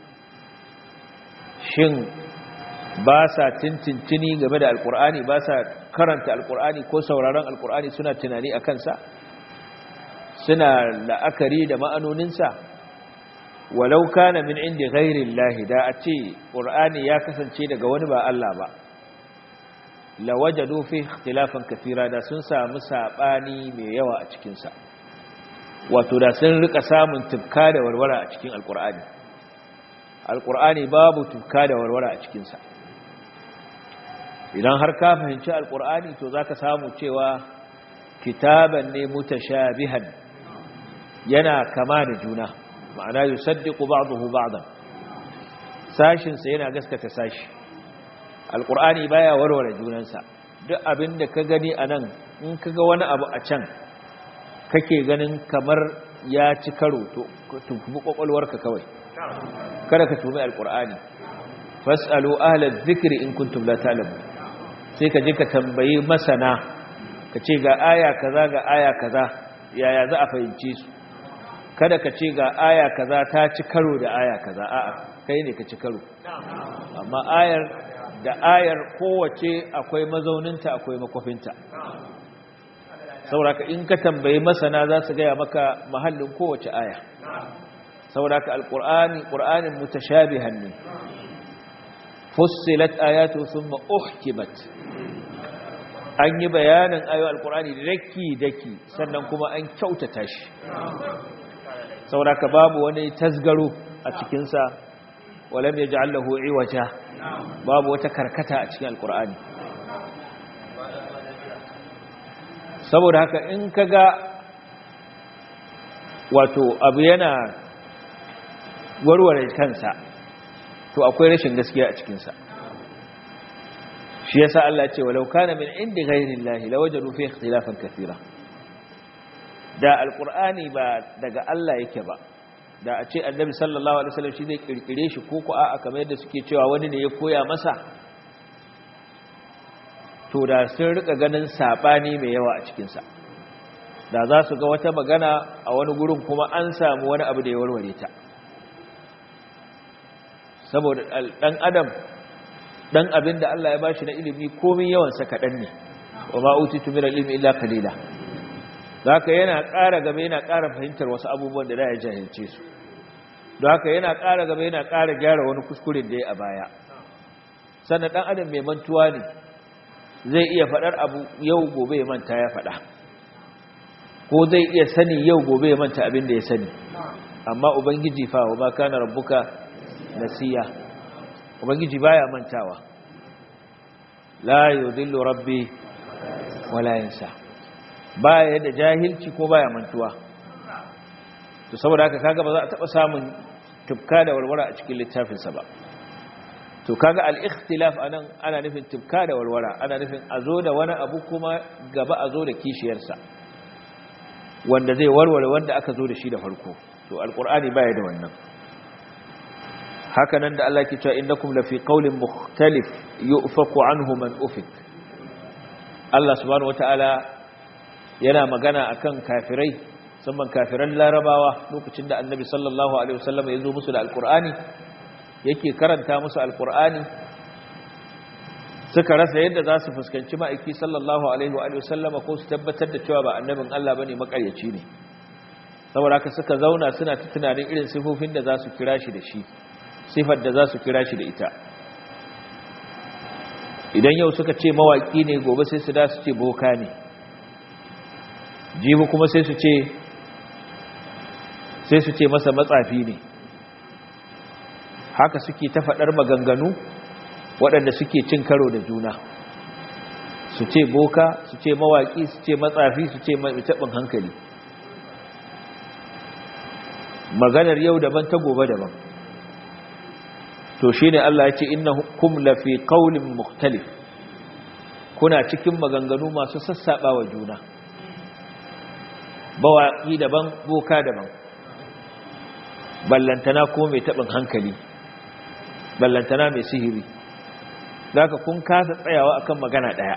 B: shin ba sa tintintini game da alkur'ani ba sa karanta alkur'ani ko sauraron alkur'ani suna tunani a kansa suna la'akari da ma'anoninsa walau kana min inda ghairin lahi da a ce ƙur'ani ya kasance daga wani ba Allah ba lawajadu fi ikhtilafan kafira da sun samu saɓani mai yawa a cikinsa wato da sun rika samun tufka da warwara a cikin alkur'ani alkur'ani babu tufka da warwara a cikinsa idan har ka fahimci alkur'ani to zaka samu cewa kitaban ne mutashabihan yana kama da juna ma'ana yusaddiqu ba'dahu ba'dan sashin sa yana gaskata sashi alkur'ani baya warware junansa duk abinda ka gani anan in kaga wani abu a can kake ganin kamar ya ci karo to tufi kwakwalwarka kawai kada ka tumi alkur'ani fasalu ahlal dhikri in kuntum la ta'lamun sai ka je ka tambayi masana ka ce ga aya kaza ga aya kaza yaya za a fahimce su kada ka ce ga aya kaza ta ci karo da aya kaza a'a kai ne ka ci karo amma ayar da ayar kowace akwai mazauninta akwai makwafinta sauraka in ka tambayi masana za su gaya maka mahallin kowace aya sauraka alƙur'ani ƙur'anin mutashabihan ne fussilat ayatu thumma uhkimat an yi bayanin ayo alqur'ani daki daki sannan kuma an kyautata shi saboda babu wani tasgaro a cikin sa walam yaj'al lahu iwaja babu wata karkata a cikin alqur'ani saboda haka in ka ga wato abu yana warware kansa to akwai rashin gaskiya a cikinsa shi yasa Allah ce walau kana min indi ghairillahi lawajadu fi ikhtilafan kathira da alqur'ani ba daga Allah yake ba da a ce annabi sallallahu alaihi wasallam shi zai kirkire shi ko ku a'a kamar yadda suke cewa wani ne ya koya masa to da sun rika ganin sabani mai yawa a cikin sa da za su ga wata magana a wani gurin kuma an samu wani abu da ya warware ta saboda dan adam dan abin da Allah ya bashi na ilimi komai yawan sa kadan ne wa ma utitu min ilmi illa qalila haka yana ƙara gaba yana ƙara fahimtar wasu abubuwan da da ya jahilce su don haka yana ƙara gaba yana ƙara gyara wani kuskuren da ya a baya sannan dan adam mai mantuwa ne zai iya faɗar abu yau gobe ya manta ya faɗa ko zai iya sani yau gobe ya manta abin da ya sani amma ubangiji fa wa ma kana rabbuka nasiya ubangiji baya mantawa la yudillu rabbi wala yansa baya da jahilci ko baya mantuwa to saboda haka kaga ba za a taba samun tufka da warwara a cikin littafinsa ba to kaga al-ikhtilaf anan ana nufin tufka da warwara ana nufin a zo da wani abu kuma gaba a zo da kishiyarsa wanda zai warware wanda aka zo da shi da farko to alqur'ani baya da wannan haka nan da Allah ke cewa innakum lafi qawlin mukhtalif yu'faku anhu man ufik Allah subhanahu wataala yana magana akan kafirai musamman kafiran larabawa lokacin da annabi sallallahu alaihi wasallam ya zo musu da alqur'ani yake karanta musu alqur'ani suka rasa yadda za su fuskanci ma'aiki sallallahu alaihi wa sallama ko su tabbatar da cewa ba annabin Allah bane makaryaci ne saboda haka suka zauna suna ta tunanin irin sifofin da za su kira shi da shi sifar da za su kira shi da ita idan yau suka ce mawaki ne gobe sai su da su ce boka ne jibi kuma sai su ce sai su ce masa matsafi ne haka suke ta faɗar maganganu waɗanda suke cin karo da juna su ce boka su ce mawaƙi su ce matsafi su ce taɓin hankali maganar yau daban ta gobe daban to shi ne Allah ya ce inna kum lafi ƙaunin muktalif kuna cikin maganganu masu sassaɓa wa juna bawaƙi daban boka daban ballantana ko mai taɓin hankali ballantana mai sihiri za ka kun kasa tsayawa akan magana ɗaya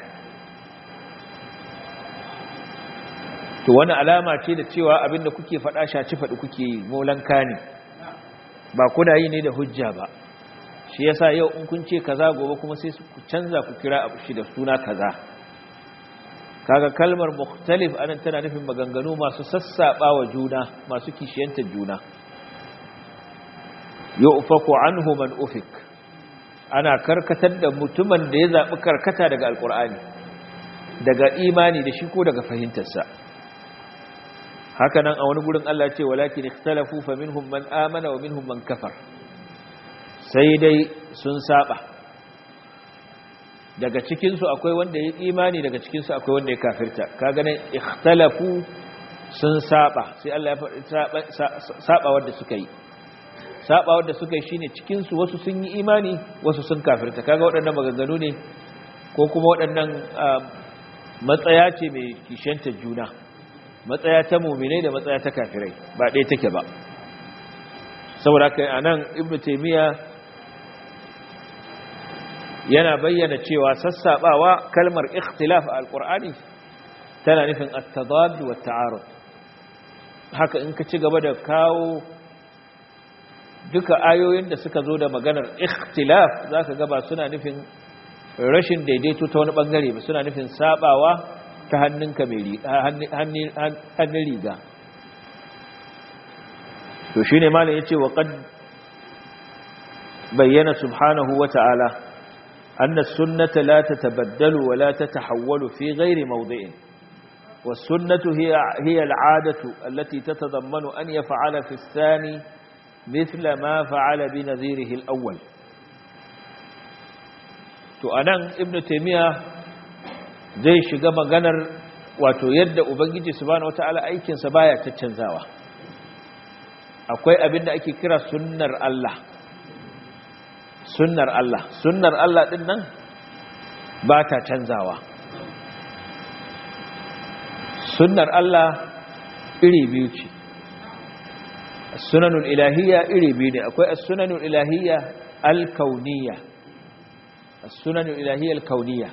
B: to wani alama ce da cewa abinda kuke faɗa shaci faɗi kuke yi molanka ne ba kuna yi ne da hujja ba shi yasa yau in kun ce kaza gobe kuma sai ku canza ku kira abu shi da suna kaza kaga kalmar mukhtalif anan tana nufin maganganu masu sassaba wa juna masu kishiyantar juna yu'faku anhu man ufik ana karkatar da mutumin da ya zabi karkata daga alqur'ani daga imani da shi ko daga fahimtarsa haka nan a wani gurin Allah ce walakin ikhtalafu faminhum man amana wa minhum man kafar sai dai sun saba daga cikinsu akwai wanda ya imani daga cikinsu akwai wanda ya kafirta ka ganin ikhtalafu sun saba sai Allah ya faɗi saba wanda suka yi saba wanda suka yi shine cikinsu wasu sun yi imani wasu sun kafirta kaga waɗannan maganganu ne ko kuma waɗannan matsaya ce mai kishantar juna matsaya ta muminai da matsaya ta kafirai ba ɗaya take ba saboda kai anan ibnu taymiya yana bayyana cewa sassabawa kalmar ikhtilaf a alqur'ani tana nufin at-tadad wa at-ta'arud haka in ka ci gaba da kawo duka ayoyin da suka zo da maganar ikhtilaf zaka ga ba suna nufin rashin daidaito ta wani bangare ba suna nufin sabawa ta hannunka mai riga hannun riga to shine malam yace wa qad bayyana subhanahu wa ta'ala أن السنة لا تتبدل ولا تتحول في غير موضع والسنة هي, هي العادة التي تتضمن أن يفعل في الثاني مثل ما فعل بنذيره الأول تؤنن ابن تيمية زي شقم غنر wato yadda ubangiji subhanahu wataala aikinsa baya caccanzawa akwai abin da ake kira sunnar Allah sunnar Allah sunnar Allah din nan ba ta canzawa sunnar Allah iri biyu ce sunanul ilahiyya iri biyu ne akwai as-sunanul ilahiyya al-kauniyya as-sunanul ilahiyya al-kauniyya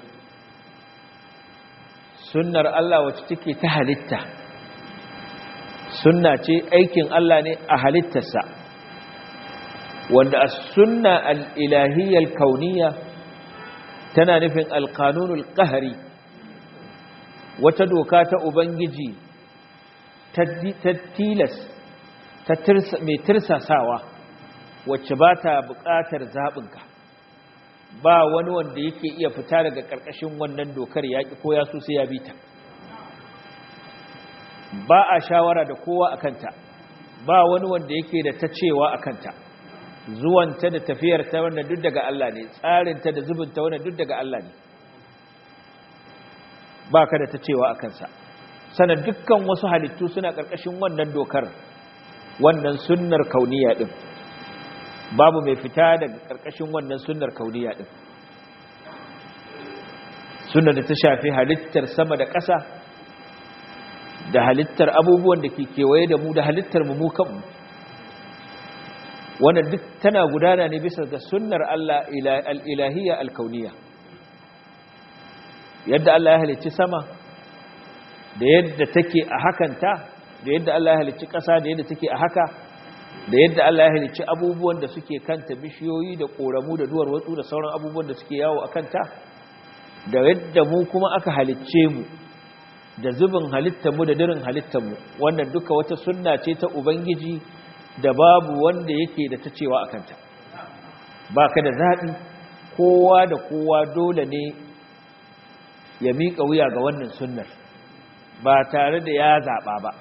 B: sunnar Allah wacce take ta halitta sunna ce aikin Allah ne a halittarsa wanda as-sunna al-ilahiyya al-kauniyya tana nufin al-qanunul qahri wata doka ta ubangiji ta tilas ta mai tirsasawa wacce ba ta buƙatar zaɓinka ba wani wanda yake iya fita daga ƙarƙashin wannan dokar yaƙi ko ya so sai ya bi ta ba a shawara da kowa a kanta ba wani wanda yake da ta cewa a kanta zuwanta da tafiyarta wanda duk daga Allah ne tsarinta da zubinta wanda duk daga Allah ne ba ka da ta cewa a kansa sanar dukkan wasu halittu suna ƙarƙashin wannan dokar wannan sunnar kauniya ɗin babu mai fita daga ƙarƙashin wannan sunnar kauniya ɗin sunnar da ta shafi halittar sama da ƙasa da halittar abubuwan da ke kewaye da mu da halittar mu kanmu wannan duk tana gudana ne bisa ga sunnar Allah al-ilahiyya al-kauniya yadda Allah ya halicci sama da yadda take a hakanta da yadda Allah ya halicci ƙasa da yadda take a haka da yadda Allah ya halicci abubuwan da suke kanta bishiyoyi da ƙoramu da duwar watsu da sauran abubuwan da suke yawo a kanta da yadda mu kuma aka halicce mu da zubin halittarmu da dirin halittarmu wannan duka wata sunna ce ta ubangiji da babu wanda yake da ta cewa a kanta ba ka da zaɓi kowa da kowa dole ne ya miƙa wuya ga wannan sunnar ba tare da ya zaɓa ba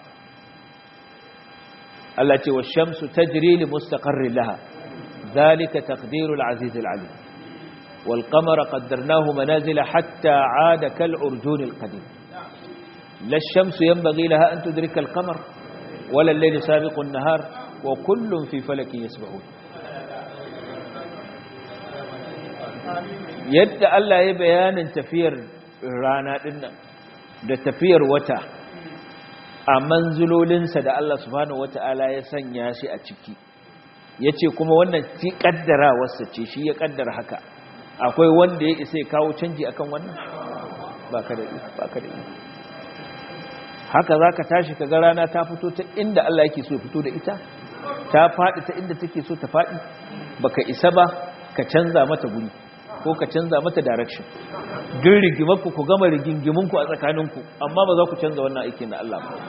B: Allah ce wa shamsu tajri li mustaqarrin laha zalika taqdirul aziz alim wal qamara qaddarnahu manazila hatta aada kal urjun al qadim la shamsu yanbaghi laha an tudrika al qamar wala al layl sabiqu an nahar wa kullun fi falakin yasbahun yadda Allah ya bayanin tafiyar rana dinnan da tafiyar wata a manzulolinsa da Allah subhanahu wata'ala ya sanya shi a ciki ya ce kuma wannan ci kaddarawarsa ce shi ya kaddara haka akwai wanda ya isa ya kawo canji akan wannan ba ka da ba ka da haka za ka tashi ka ga rana ta fito ta inda Allah yake so fito da ita ta faɗi ta inda take so ta faɗi baka isa ba ka canza mata guri ko ka canza mata direction duk rigimarku ku gama rigingiminku a tsakaninku amma ba za ku canza wannan aikin na Allah ba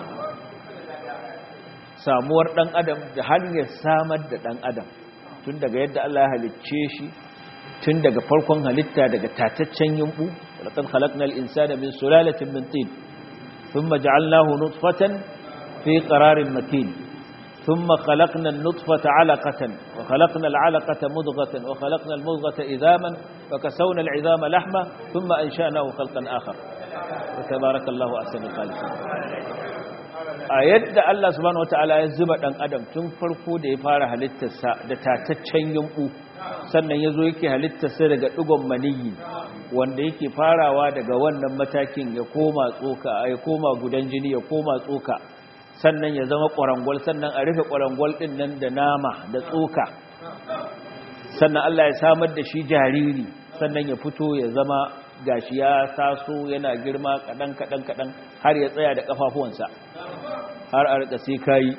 B: samuwar dan adam da hanyar samar da dan adam tun daga yadda Allah ya halicce shi tun daga farkon halitta daga tataccen yumbu laqad khalaqnal insana min sulalatin min tin thumma ja'alnahu nutfatan fi qararin makin ثم خلقنا النطفة علقة وخلقنا العلقة مضغة وخلقنا المضغة إذاما وكسونا العظام لحمة ثم أنشأناه خلقا آخر وتبارك الله أحسن الخالقين a yadda Allah subhanahu wataala ya zuba dan adam tun farko da ya fara halittarsa da tataccen yumbu sannan yazo yake halittarsa daga digon maniyi wanda yake farawa daga wannan matakin ya koma tsoka ya koma gudan jini ya koma tsoka sannan ya zama ƙwarangwal sannan a rufe ƙwarangwal ɗin nan da nama da tsoka sannan Allah ya samar da shi jariri sannan ya fito ya zama gashi ya taso yana girma kaɗan kaɗan kaɗan har ya tsaya da ƙafafuwansa har a rika sai kayi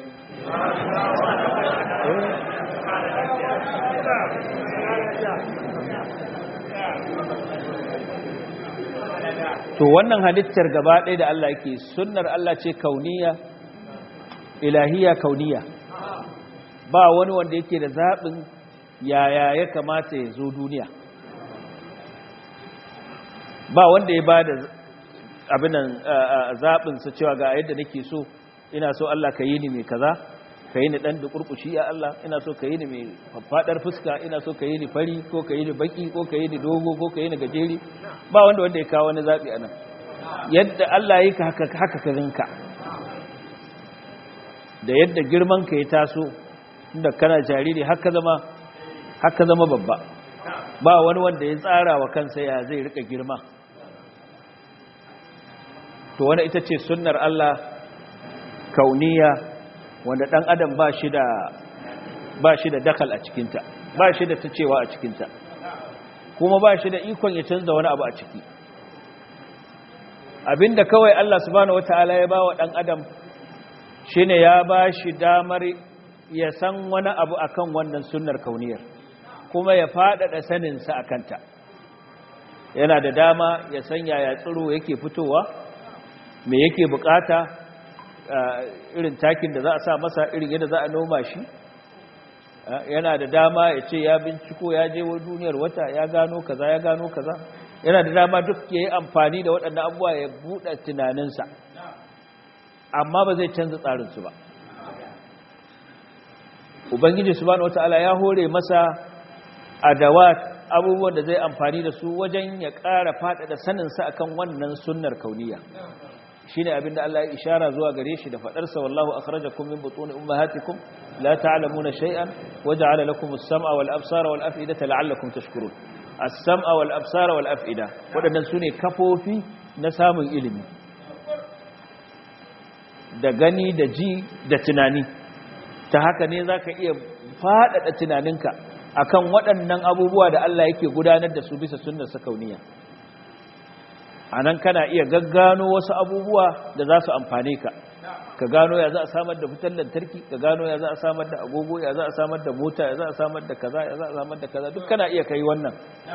B: to wannan halittar gaba ɗaya da Allah yake sunnar Allah ce kauniya ilahiya kauniya ba wani wanda yake da zaɓin yaya ya kamata ya zo duniya ba wanda ya ba da abinan zaɓinsa cewa ga yadda nake so ina so Allah ka yi ni mai kaza ka yi ni ɗan da ƙurƙushi ya Allah ina so ka yi ni mai faɗar fuska ina so ka yi ni fari ko ka yi ni baki ko ka yi ni dogo ko ka yi ni gajeri ba wanda wanda ya kawo wani zaɓi a nan yadda Allah ya yi ka haka haka ka ganka da yadda girman ka ya taso inda kana jariri haka zama haka zama babba ba wani wanda ya tsara wa kansa ya zai rika girma to wani ita ce sunnar Allah kauniya wanda dan adam ba shi da ba shi da dakal a cikinta ba shi da ta cewa a cikinta kuma ba shi da ikon ya canza wani abu a ciki abinda kawai Allah subhanahu wataala ya bawa dan adam shine ya ba shi damar ya san wani abu akan wannan sunnar kauniyar kuma ya faɗaɗa saninsa a kanta yana da dama ya san yaya tsiro yake fitowa me yake bukata irin takin da za a sa masa irin yadda za a noma shi yana da dama ya ce ya binciko ya je wa duniyar wata ya gano kaza ya gano kaza yana da dama duk ya yi amfani da waɗannan abubuwa ya buɗe tunaninsa amma ba zai canza tsarinsu ba ubangiji subhanahu wataala ya hore masa adawat abubuwan da zai amfani da su wajen ya ƙara faɗaɗa saninsa akan wannan sunnar kauniya shine abinda Allah ya ishara zuwa gare shi da faɗarsa wallahu akhrajakum min butuni ummahatikum la ta'lamuna shay'an waja'ala lakum as-sam'a wal absara wal af'idata la'allakum tashkurun as-sam'a wal absara wal af'ida waɗannan sune kafofi na samun ilimi da gani da ji da tunani ta haka ne zaka iya faɗaɗa tunaninka akan waɗannan abubuwa da Allah yake gudanar da su bisa sunnar sakauniya anan kana iya gaggano wasu abubuwa da za su amfane ka ka gano ya za a samar da fitar lantarki ka gano ya za a samar da agogo ya za a samar da mota ya za a samar da kaza ya za a samar da kaza duk kana iya kai wannan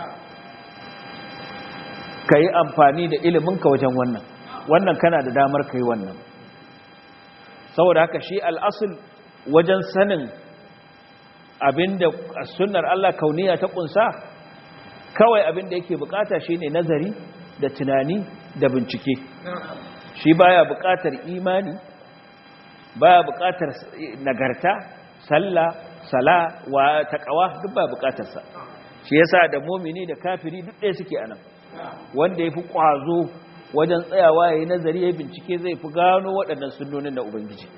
B: ka yi amfani da iliminka wajen wannan wannan kana da damar kai wannan saboda haka shi al'asul wajen sanin abinda sunnar Allah kauniya ta kunsa kawai abinda yake bukata shine nazari da tunani da bincike shi baya bukatar imani baya bukatar nagarta sallah sala wa taqwa duk baya bukatar sa shi yasa da mu'mini da kafiri duk ɗaya suke anan wanda yafi kwazo wajen tsayawa yayin nazari yayin bincike zai fi gano waɗannan sunnonin da ubangiji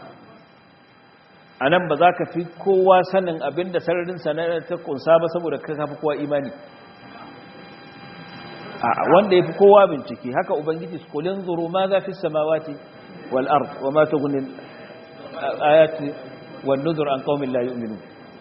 B: a nan ba za ka fi kowa sanin abin da sararin sanar ta kunsa ba saboda ka fi kowa imani wanda ya fi kowa bincike haka ubangiji su kulin zuru ma za fi samawati wal ard wa ma ta gunin ayati wa nuzur an qaumin la yu'minu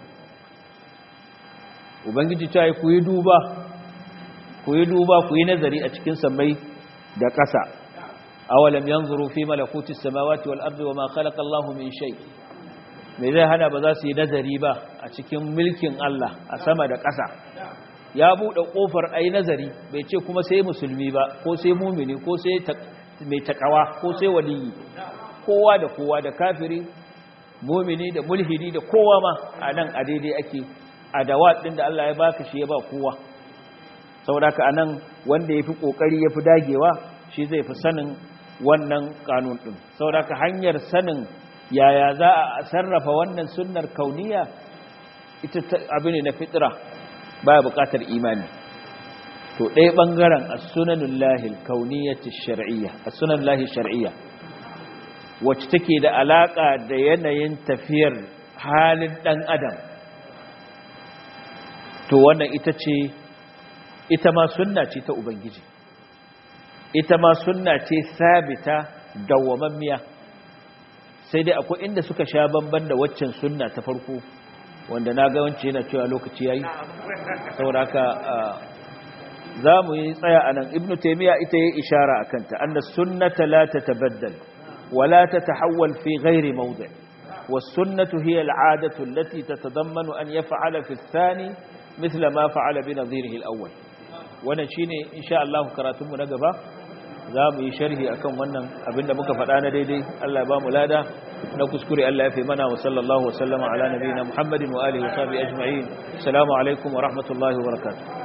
B: ubangiji ta yi ku yi duba ku yi duba ku yi nazari a cikin sammai da ƙasa awalam yanzuru fi malakuti samawati wal ardi wa ma khalaqa Allahu min shay' mai zai hana ba za su yi nazari ba a cikin mulkin Allah a sama da ƙasa ya buɗe ƙofar a yi nazari bai ce kuma sai musulmi ba ko sai mumini ko sai mai takawa ko sai waliyi kowa da kowa da kafiri mumini da mulhidi da kowa ma a nan a daidai ake a dawat ɗin da Allah ya baka shi ya ba kowa saboda a nan wanda ya fi ƙoƙari ya fi dagewa shi zai fi sanin wannan kanun ɗin saboda hanyar sanin yaya za a sarrafa wannan sunnar kauniya ita abu ne na fitira baya buƙatar imani to ɗaya ɓangaren a sunanin lahil kauniyyati shar'iyya a sunan lahil shar'iyya wacce take da alaƙa da yanayin tafiyar halin ɗan adam to wannan ita ce ita ma sunna ce ta ubangiji ita ma sunna ce sabita dawwamammiya sai dai akwai inda suka sha bamban da waccan sunna ta farko wanda na ga wance yana cewa lokaci yayi saboda haka za mu yi tsaya a nan ibnu taimiyya ita yi ishara a kanta anna sunnata la tatabaddal wa la tatahawwal fi ghairi mawdi' was-sunnatu hiya al-'adatu allati tatadammanu an yaf'ala fi ath-thani mithla ma fa'ala bi nadhirihi al-awwal wannan shine insha Allah karatun mu na gaba za mu yi sharhi akan wannan abinda muka faɗa na daidai Allah ba mu lada na kuskure Allah ya fi mana wa sallallahu wa sallama ala nabiyina Muhammadin wa alihi wa sahbihi ajma'in assalamu alaikum wa rahmatullahi wa barakatuh